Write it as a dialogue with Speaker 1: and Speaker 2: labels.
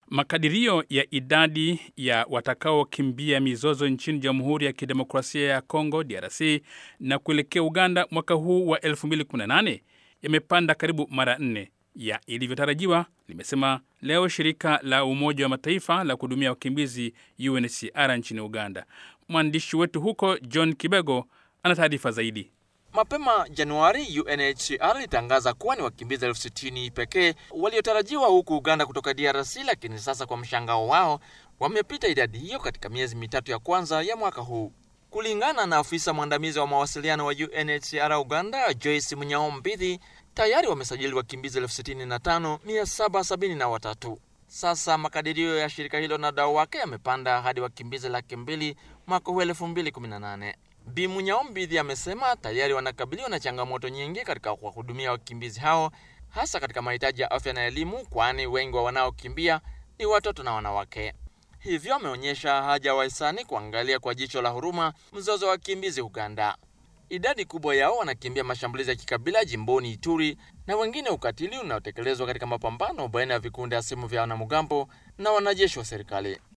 Speaker 1: Makadirio ya idadi ya watakaokimbia mizozo nchini Jamhuri ya Kidemokrasia ya Kongo DRC na kuelekea Uganda mwaka huu wa 2018 yamepanda karibu mara nne ya ilivyotarajiwa, limesema leo shirika la Umoja wa Mataifa la kuhudumia wakimbizi UNHCR nchini Uganda. Mwandishi wetu huko John Kibego ana taarifa zaidi.
Speaker 2: Mapema Januari, UNHCR ilitangaza kuwa ni wakimbizi elfu sitini pekee waliotarajiwa huku Uganda kutoka DRC, lakini sasa kwa mshangao wao wamepita idadi hiyo katika miezi mitatu ya kwanza ya mwaka huu. Kulingana na afisa mwandamizi wa mawasiliano wa UNHCR Uganda, Joyce Munyaombidhi, tayari wamesajili wakimbizi elfu sitini na tano mia saba sabini na watatu. Sasa makadirio ya shirika hilo na wadau wake yamepanda hadi wakimbizi laki mbili mwaka huu elfu mbili kumi na nane. Bi Munyaombidhi amesema tayari wanakabiliwa na changamoto nyingi katika kuwahudumia wakimbizi hao, hasa katika mahitaji ya afya na elimu, kwani wengi wa wanaokimbia ni watoto na wanawake. Hivyo ameonyesha haja wahisani kuangalia kwa jicho la huruma mzozo wa wakimbizi Uganda. Idadi kubwa yao wanakimbia mashambulizi ya kikabila jimboni Ituri na wengine ukatili unaotekelezwa katika mapambano baina ya vikundi hasimu vya wanamgambo na wanajeshi wa serikali.